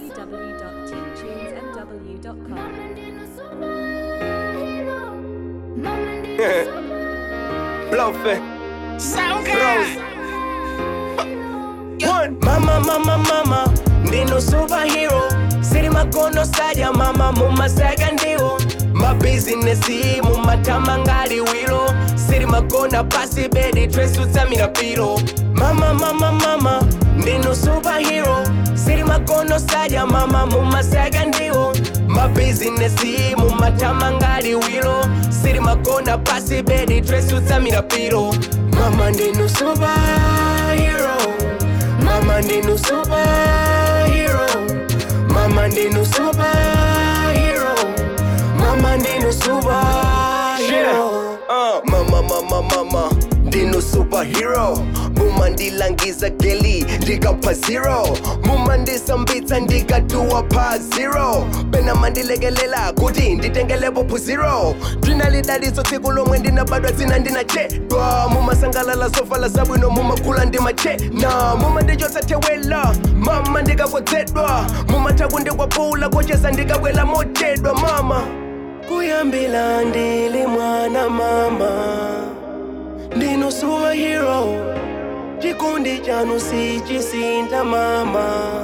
www.teamtunesmw.com. Bluffing. Bros. One. Mama, mama, mama. Ndino superhero. Siri makono saja mama mumasaga ndiwo mabizinesi mumatama ngali wilo siri magona pasi bedi tresutsamira piro mama mama mama ndino superhero siri makono saja mama mumasaga ndiwo mabizinesi mumatama ngali wilo siri magona pasi bedi tresutsamira piro mama ndino superhero mama ndino superhero mama ndino superhero mama ndino superhero uh, mama mama mama ndino superhero mumandilangiza geli ndikapha zero mumandisambitsa ndikatuwa pa zero pena mandilekelela kuti nditengelepo phuziro ndinalidaliso tsiku lomwe ndinabadwa dzina ndinachedwa mumasangalala zovala zabwino mumakula ndimachena mumandichotsa thewela mama ndikakodzedwa mumatha kundikwapula kocheza ndikabwela mochedwa mama kuyambila ndili mwana mama ndino superhero chikondi chanu sichisinta mama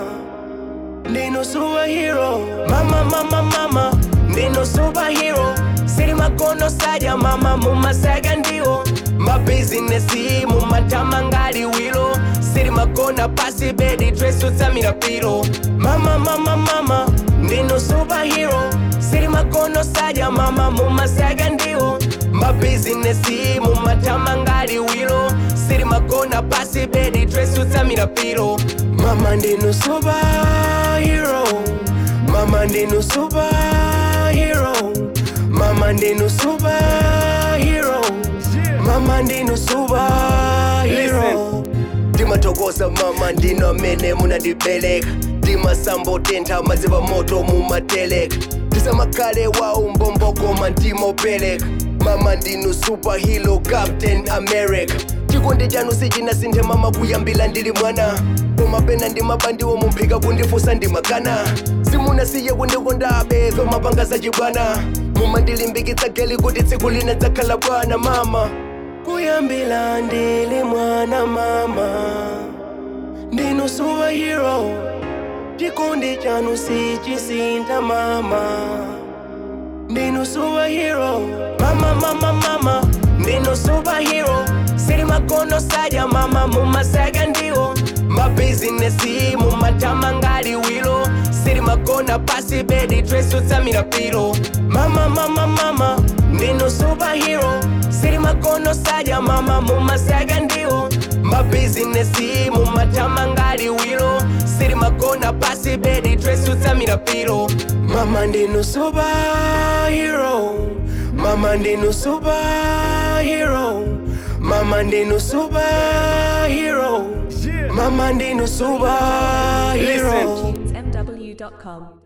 ndino superhero mama mama mama ndino superhero siri makono saja mama mumasaga ndiwo mabizinesi mumatama ngali wilo siri magona pasi bedi tresutsamira piro mama mama mama ndino superhero siri makono saja mama mumasaga ndiwo mabizinesi mumatama ngali wilo siri magona pasi bedi tresutsamira piro mama ndino superhero mama ndino superhero mama ndino superhero mama ndino superhero ndimatokoza mama ndino amene munandibereka ndimasambo tentha madziva moto mumateleka ndisamakhale wa umbombokoma ndimopereka mama ndinu superhero captain america chikondi chanu sichinasinthe mama kuyambila ndili mwana koma pena ndimabandiwo mumphika kundifusa ndimakana simunasiye kundikonda abezo mapanga zachibwana mumandilimbikitsa geli kuti tsiku lina dzakhala bwana mama kuyambila ndili mwana mama ndinu superhero chikondi chanu sichisintha mama ndinu superhero mama mama mama ndinu superhero siri makono saja mama mumasaga ndiwo mabizinesi mumatama ngali wilo siri magona pasi bedi tresutsamira piro mama mama mama ndinu superhero siri makono saja mama mumasaga ndiwo mabizinesi mumatama ngali wilo siri magona pasi bedi tresutsamira piro mama ndinu superhero mama ndinu superhero mama ndinu superhero mama ndinu superhero tunesmw.com.